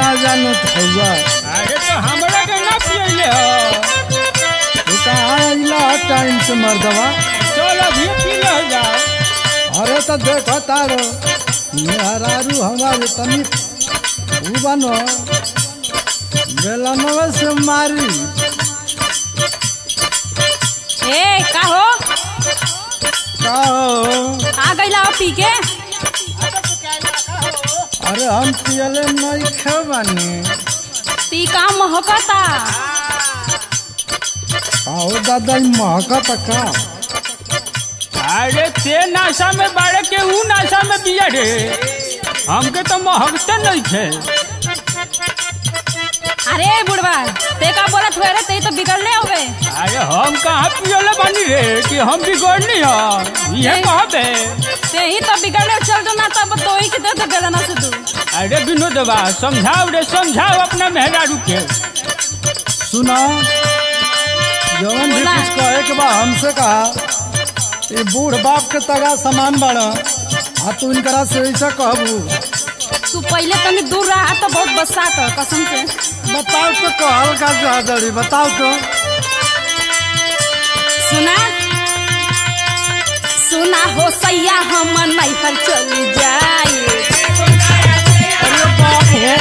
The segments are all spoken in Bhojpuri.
जानत हुआ अरे तो हमरा के ना पियले हो तू कहाँ अइला टाइम से मर्दवा चल अभी पी ले जाओ अरे तो देखो तारो मेहरारू हमारे तनी ऊ बनो बेलनवा से मारी ए का हो का हो आ गइला हो पी के अरे हम पियले नहीं खेबानी पी का महकता आओ दादा ई महकत का अरे ते नाशा में बाड़े के ऊ नाशा में पिया रे हमके तो महकते नहीं थे अरे बुढ़वा ते का बोलत हुए रे ते तो बिगड़ले होवे अरे हम कहाँ पियले बानी रे कि हम बिगड़नी हो ये नहीं। कहबे ते ही तो बिगड़ले चल जो ना तब तो ही के दे दे बेलना से तू अरे विनोदवा समझाओ रे समझाओ अपना मेहरारू के सुना जवन भी बोला। कुछ कहे के बा हमसे कहा ये बूढ़ बाप के तगा समान बड़ा आ तू इनकरा से ऐसा कहबू तू पहले तनी दूर रहा तो बहुत बसात है कसम से बताओ तो कहल का चाहतड़ी बताओ तो सुना सुना हो सैया हम नैहर चल जाए अरे बाप हो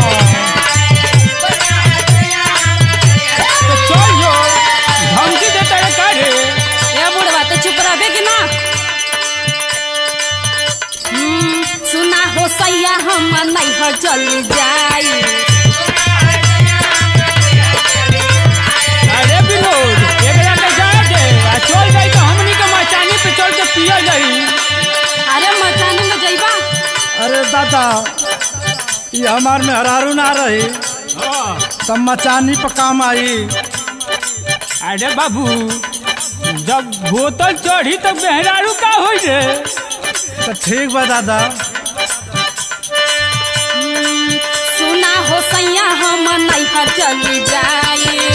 बा तो चल जो धमकी देता रे का रे ए बुढ़वा ते चुप रहबे कि ना हम्म, सुना हो सैया हम नैहर चल जाए अरे विनोद एकरा के जा दे आ चल जाई तो हमनी के मचानी पे चल के पिया जाई अरे मचानी में जइबा अरे दादा ये हमार में हरारू ना रही हाँ। तब मचानी पर काम आई अरे बाबू जब बोतल चढ़ी तो बेहरारू का होई रे तो ठीक बा दादा सुना हो सैया हम नैहर चल जाए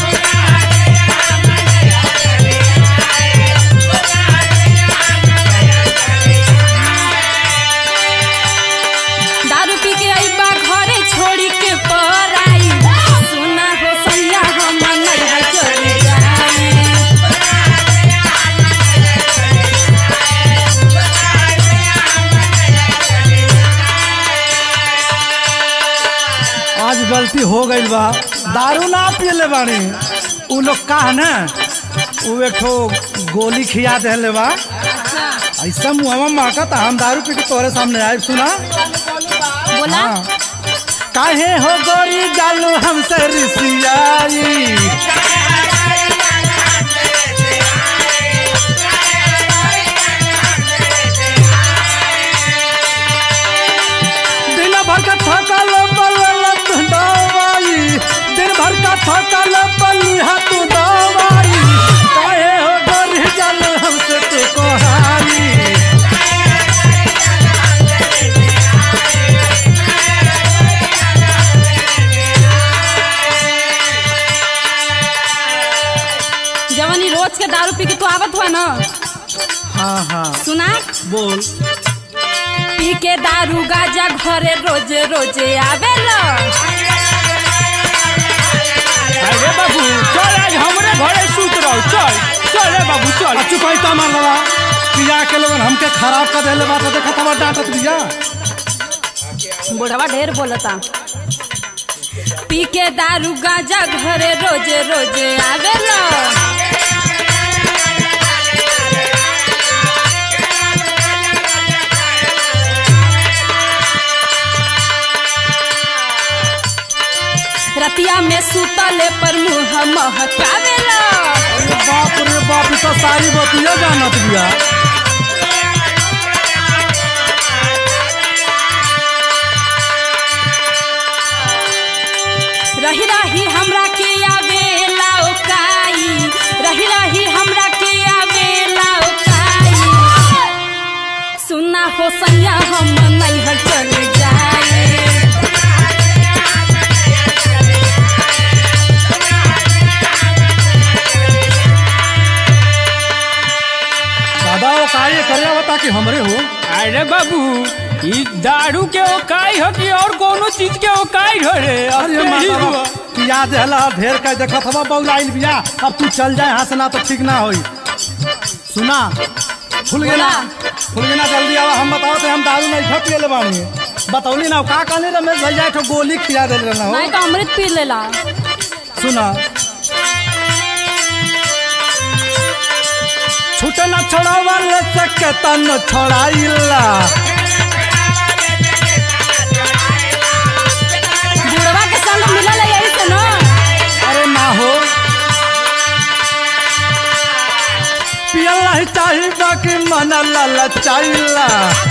दारू पी के अइबा घरे छोड़ी के पराई सुना हो सैया हम नैहर चल जाए आज गलती हो गई बा दारू ना पियले बानी उ लोग का है ना उ एक ठो गोली खिया देले बा अच्छा ऐसा मुहवा माकत हम दारू पी के तोरे सामने आए सुना बोला हाँ। काहे हो गोरी जालू हमसे रिसियाई दिन भर का थकल बलत दवाई दिन भर का थकल बलिहा तू दवाई काहे हो गोरी जालू हमसे तू कोहाई जवन ई रोज के दारू पी के तू आवत हुआ ना हाँ हाँ सुना बोल पी के दारू गाजा घरे रोजे रोजे आवेला अरे बाबू चल आज हमरे घरे सूत रहो चल चल रे बाबू चल अच्छी कोई तो मार लगा पिया के लोगन हमके खराब कर देले बात देखा तब डांटत दिया बुढ़वा ढेर बोलता पी के दारू गाजा घरे रोजे रोजे आवेला रतिया में सुतले पर मुंह महकावेला अरे बाप रे बाप ई तो सारी बतिया जानत दिया रही रही हमरा के आवेला ओकाई रही रही हमरा के आवेला ओकाई सुना हो सैया हम नैहर चल जाए दादा वो कार्य करे बता कि हमरे हो अरे बाबू ई दारू के ओकाई हो कि और कोनो चीज के ओकाई हो रे अब अरे ते ही माता हुआ। पिया देहला ढेर कह देखत हवा बौलाइल बिया अब तू चल जाए यहाँ से ना तो ठीक ना होई सुना खुल गया ना खुल गया ना जल्दी आवा हम बताओ तो हम दारू नहीं खा पिए ले बानी बतौली ना का कहने रमेश भैया एक ठो गोली खिया दे रहना हो नहीं तो अमृत पी लेला सुना छूट न छोड़ावा ले सके तन छोड़ाइला बुढ़वा के संग मिलल है यही से ना अरे ना हो पियल नहीं चाहिए बाकी मन ललचाइला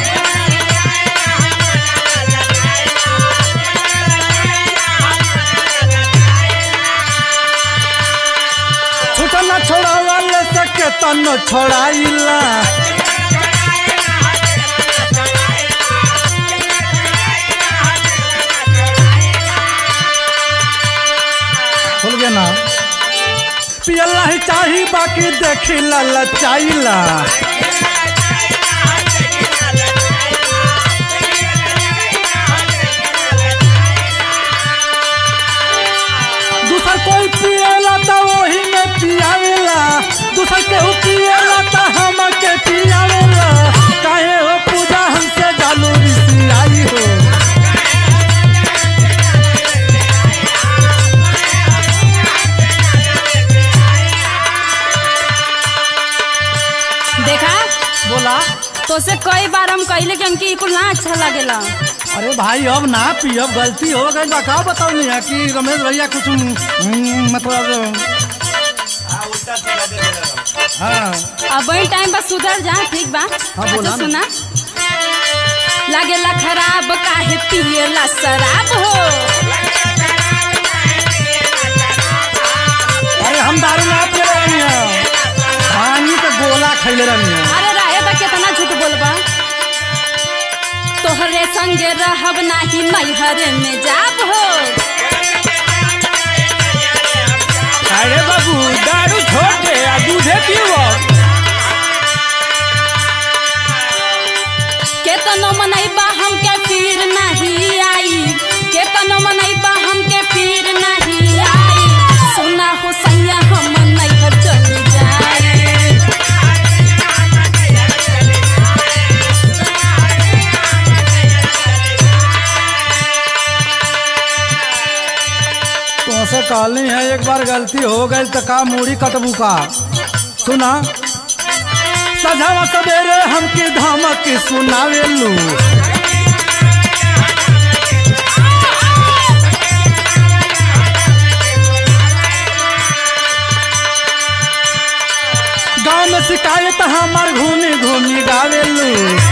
छूट न छोड़ावा ले सके तन छोड़ाइला खुल गया ना पियल नहीं चाही बाकी देखी ललचाइला दूसर कोई पिएला तो वही में पियावेला दूसर केहू पिएला तो हम के पियावेला काहे हो पूजा हमसे जालू रिसियाई हो देखा बोला तो से कई बार हम कहले कि हमके ई कुल ना अच्छा लगेला अरे भाई अब ना पियब गलती हो गई बा का बताओ नहीं है कि रमेश भैया कुछ हम्म, मतलब हाँ अब वही टाइम बस सुधर जा ठीक बा हाँ, बोला अच्छा ना। सुना लागेला खराब काहे पिएला शराब हो अरे हम दारू ना पी रहे हैं पानी का गोला खैले रही हैं अरे रहे बा कितना झूठ बोलबा तोहरे संगे रहब नाही मैहर में जाब हो अरे बाबू दारू छोड़ दे आ दूधे पीओ केतनो मनैबा हमके फिर नहीं आई केतनो मनैबा हमके फिर नहीं आई सुना हो सैया हम नैहर चली जाए तो से कहली है एक बार गलती हो गई तो का मूड़ी कटबू का सुना सजावा सवेरे हमके धमक सुनावेलू गाँव में शिकायत हमार घूमी घूमी गावेलू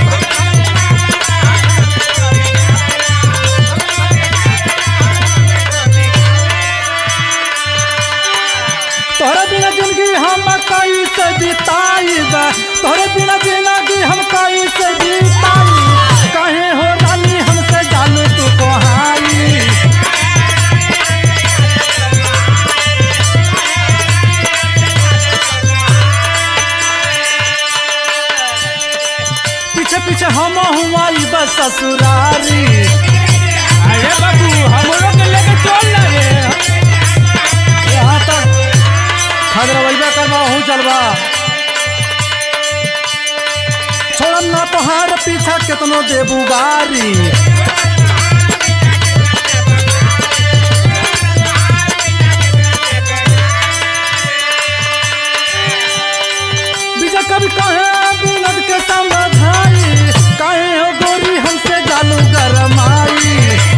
तोहरे बिना जिंदगी हम कई से बिताईबा तोहरे बिना जिंदगी हम कई से बिताई कहे हो रानी हमसे जानू तू कोहाई पीछे पीछे हम हुआ बस ससुरारी अरे बाबू हमरो के लेके चल ना रे यहाँ तक खगरवैबा करवा हूँ चलबा छोड़म ना तोहार पीछा केतनो देबू गारी बीजा कभी कहे बिनद के समझाई कहे हो गोरी हमसे जालू गरमाई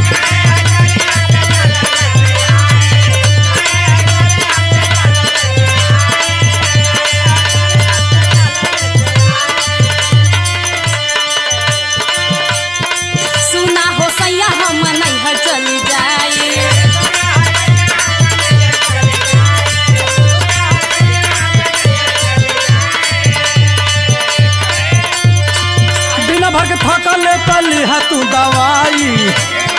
सुना हो सैया हम नैहर चली जाए बिना भर के थकल पली तू दवाई